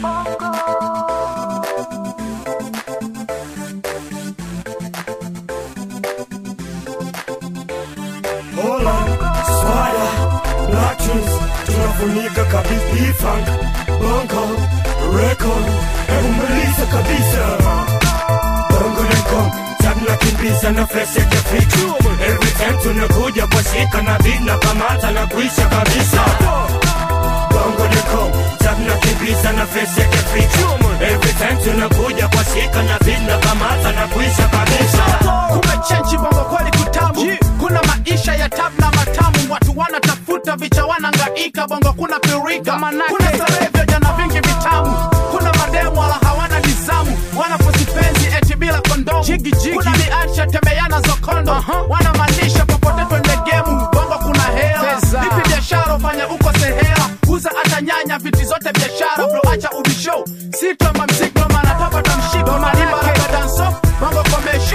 Hola, swada, Latrins, tunafunika kabisa E-Funk, Bongo, Record, umeliza kabisa Bongo Record, tunakimbiza na fresh ya kifichu Every time tunakuja kwa shika na beat na kamata na kuisha kabisa Bongo Record, tunakimbiza na fresh ya kifichu Every time tunakuja kwa shika na beat na kamata na kuisha kabisa kumechenji bongo kweli kutamu kuna maisha ya tab na matamu watu wanatafuta vicha wanangaika bongo kuna pirika kuna starehe vya jana vingi vitamu kuna mademu wala hawana nizamu wanaposipenzi eti bila kondomu kuna miacha tembeana zokondo wanamaanisha popote twende gemu bongo kuna hela vipi biashara ufanye uko sehela uza hata nyanya viti zote biashara bro acha ubisho sitoma mzigo mana tapata mshiko manibaraka danso bongo komesho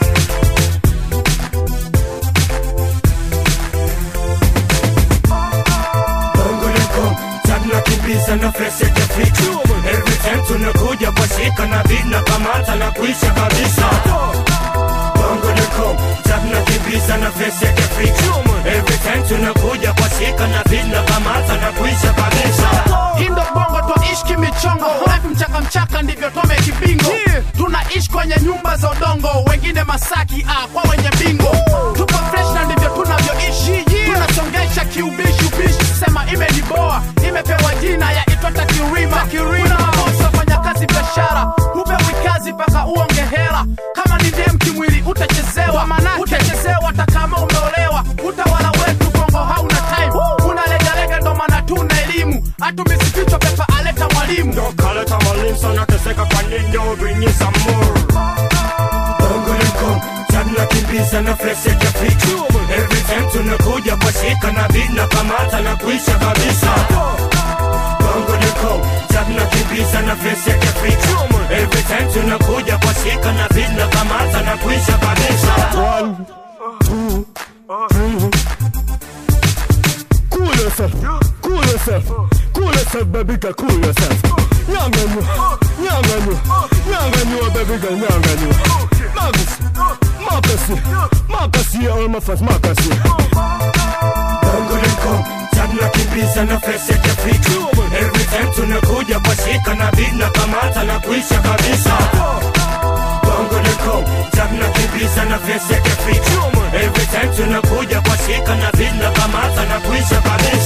Bongo Record, tunakimbiza na fresh ya kifichu Every time tunakuja kwa shika na beat na kamata na kuisha kabisa Bongo Record, tunakimbiza na fresh ya kifichu Every time tunakuja kwa shika na beat na kamata na kuisha kabisa Indo bongo twaishi kimichongo life mchaka mchaka ndivyo tome kibingo tunaishi kwenye nyumba za udongo wengine masaki ah, kwa wenye bingo tupo fresh na ndivyo tunavyoishi tunasongesha kiubishi ubishi sema imeniboa imepewa jina ya itwata kirima kuna mabosi wafanya kazi biashara hupewi kazi mpaka uonge hela kama ni dem kimwili utachezewa utachezewa hata kama umeolewa utawala wetu bongo hauna time unalegalega ndo maana tuna elimu hatumisifichwa pepa aleta mwalimu Ndo kale tamalim sana teseka kwa nini bring you some more Bongo Record, tunakimbiza na fresh ya kifichu Every time tunakuja kwa shika na beat na kamata na kuisha kabisa Bongo Record, tunakimbiza na fresh ya kifichu Every time tunakuja kwa shika na beat na kamata na kuisha kabisa Cool yourself, cool yourself, cool yourself, baby girl, cool yourself. Nyanganyo, nyanganyo, nyanganyo, baby girl, nyanganyo. Magus, Makasi, Makasi, all my fans, Makasi. Bongo Record, tunakimbiza na fresh ya kifichu Every time tunakuja kwa shika na beat na kamata na kuisha kabisa Bongo Record, tunakimbiza na fresh ya kifichu Every time tunakuja kwa shika na beat na kamata na kuisha kabisa